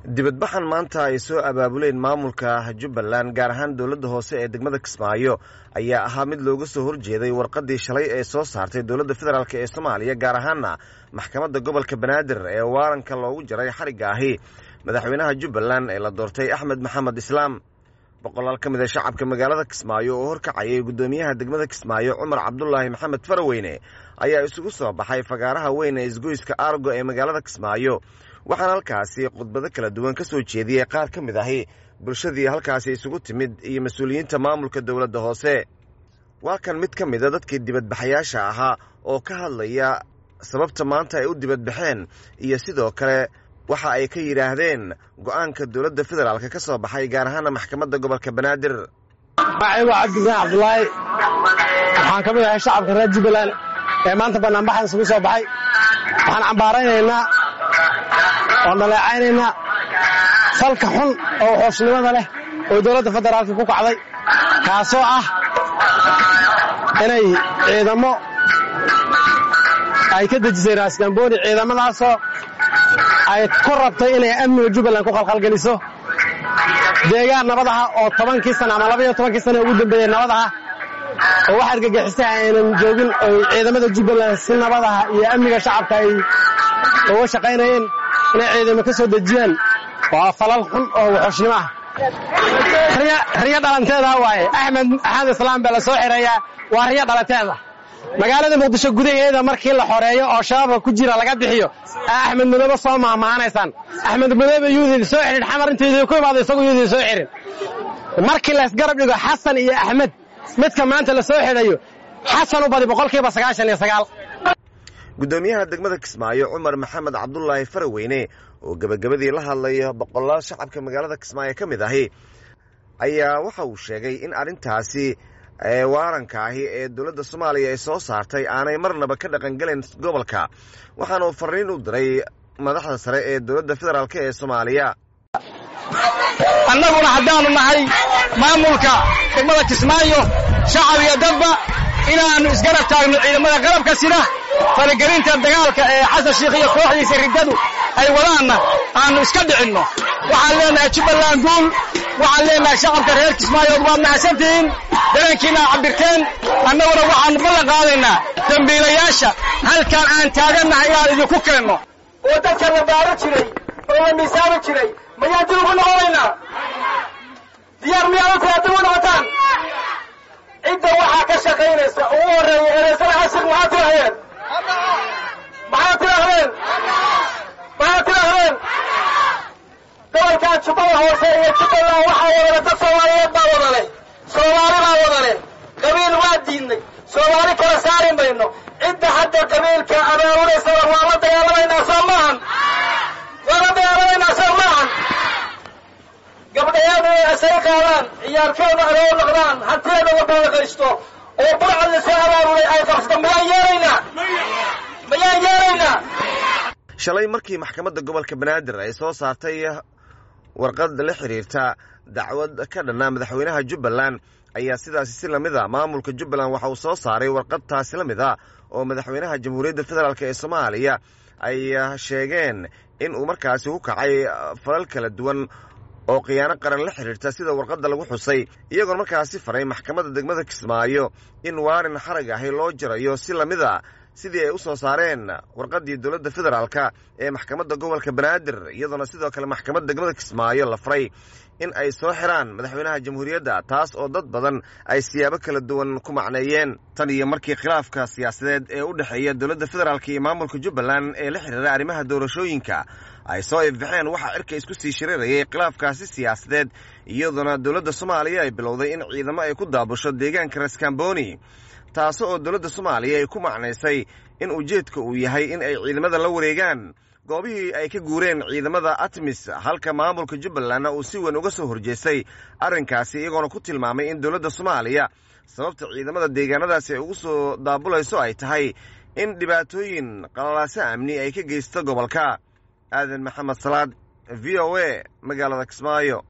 dibadbaxan maanta ay soo abaabuleen maamulka jubbaland gaar ahaan dowladda hoose ee degmada kismaayo ayaa ahaa mid looga soo horjeeday warqaddii shalay ee soo saartay dowladda federaalk ee soomaaliya gaar ahaana maxkamadda gobolka banaadir ee waaranka loogu jaray xarigga ahi madaxweynaha jubbaland ee la doortay axmed maxamed islaam boqolaal ka mid a shacabka magaalada kismaayo oo horkacayay guddoomiyaha degmada kismaayo cumar cabdulaahi maxamed faraweyne ayaa isugu soo baxay fagaaraha weyn ee isgoyska aargo ee magaalada kismaayo waxaana halkaasi khudbado kala duwan ka soo jeediyey qaar ka mid ahi bulshadii halkaasi isugu timid iyo mas-uuliyiinta maamulka dowladda hoose waa kan mid ka mida dadkii dibadbaxayaasha ahaa oo ka hadlaya sababta maanta ay u dibadbaxeen iyo sidoo kale waxa ay ka yidhaahdeen go'aanka dowladda federaalk ka soo baxay gaar ahaana maxkamadda gobolka banaadir magacaygu cabdisaaan cabdulaahi waxaan ka mid ahay shacabka reer jubbaland ee maanta banaanbaxan isugu soo baxay waxaan cambaaraynaynaa oon dhaleecaynaynaa falka xun oo xooshnimada leh oo dowladda federaalka ku kacday kaasoo ah inay ciidamo ay ka dejisay raaskambooni ciidamadaasoo ay ku rabtay inay amniga jubbaland ku qalqalgeliso deegaan nabad aha oo tobankii sana ama labaiyo tobankii sana ugu dambeeyey nabad aha oo wax argagixisay aynan joogin oo ciidamada jubbaland si nabad aha iyo amniga shacabka ay uga shaqaynayeen inay ciidamo ka soo dejiyaan waa falal xun oo waxooshnimo ah riyo dhalanteeda waaye axmed axmed islaam baa la soo xereeyaa waa riyo dhalanteeda magaalada muqdisho gudaheeda markii la xoreeyo oo shabaabka ku jira laga bixiyo axmed madoobe soo mahmahanaysaan axmed madoobe yuudid soo xidhin xamar intaydi ku imaado isagu yuudid soo xidhin markii laysgarab dhigo xasan iyo axmed midka maanta la soo xidhayo xasan u badi boqolkiiba sagaashan iyo sagaal guddoomiyaha degmada kismaayo cumar maxamed cabdulaahi faraweyne oo gebagabadii la hadlaya boqolaal shacabka magaalada kismaayo ka mid ahi ayaa waxa uu sheegay in arrintaasi waaranka ahi ee dowladda soomaaliya ay soo saartay aanay marnaba ka dhaqangelayn gobolka waxaana uu fariin u diray madaxda sare ee dowladda federaalk ee soomaaliya annaguna haddaannu nahay maamulka degmada kismaayo shacab iyo dadba inaannu isgarab taagno ciidamada qalabka sida faragelinta dagaalka ee xasan shiikh iyo kooxdiisa riddadu ay wadaanna aannu iska dhicinno waxaan leenahay jubbaland guul waxaan leenahay shacabka reer kismaayood waad mahadsantihiin dareenkiina ad cabirteen annaguna waxaannu ballan qaadaynaa dembiilayaasha halkaan aan taagannahay inaan idinku keenno oo dadka la baaro jiray oo la miisaami jiray mayaan dib ugu noqonaynaa diyaar miyaadan tahay dib u noqotaan cidda waxaa ka shaqaynaysa ugu horreeya ereysada xasig maxaad tidhahdeen maxaad tidhahdeen maxaad tidhahdeen gobolkan jubbada hoose iyo jubbaland waxaa wadale dad soomaaliyeed baa wadale soomaali baa wadale qabiil waa diidnay soomaali kala saari mayno cidda hadda qabiilka abaabulaysana waa la dagaalamaynaa soo maahan waa la dagaalamaynaa soo maahan gabdhayaadu inay asay qaadaan ciyaarkeeda aroor noqdaan hantideeda wadada qaysto oo burcad la soo abaabulay ay qabsato mayaan yeelaynaa mayaan yeelaynaa shalay markii maxkamadda gobolka banaadir ay soo saartay warqad la xidhiirta dacwad ka dhanna madaxweynaha jubbaland ayaa sidaasi si lamid a maamulka jubbaland waxa uu soo saaray warqad taasi la mid a oo madaxweynaha jamhuuriyadda federaalk ee soomaaliya ay sheegeen in uu markaasi ku kacay falal kala duwan oo khiyaano qaran la xidhiirta sida warqadda lagu xusay iyagoon markaasi faray maxkamadda degmada kismaayo in waarin xarag ahi loo jarayo si lamid a sidii ay u soo saareen warqaddii dowladda federaalka ee maxkamadda gobolka banaadir iyadoona sidoo kale maxkamadda degmada kismaayo la faray in ay soo xiraan madaxweynaha jamhuuriyadda taas oo dad badan ay siyaabo kala duwan ku macneeyeen tan iyo markii khilaafka siyaasadeed ee u dhexeeya dowladda federaalk iyo maamulka jubbaland ee la xidhiira arrimaha doorashooyinka ay soo ifbaxeen waxaa cirka isku sii shiriirayay khilaafkaasi siyaasadeed iyadoona dowladda soomaaliya ay bilowday in ciidamo ay ku daabusho deegaanka raskamboni taasi oo dowladda soomaaliya ay ku macnaysay in ujeedka uu yahay in ay ciidamada la wareegaan goobihii ay ka guureen ciidamada atmis halka maamulka jubbalandna uu si weyn uga soo horjeestay arrinkaasi iyagoona ku tilmaamay in dowladda soomaaliya sababta ciidamada deegaanadaasi ay ugu soo daabulayso ay tahay in dhibaatooyin qalalaaso amni ay ka geysto gobolka aadan maxamed salaad v o a magaalada kismaayo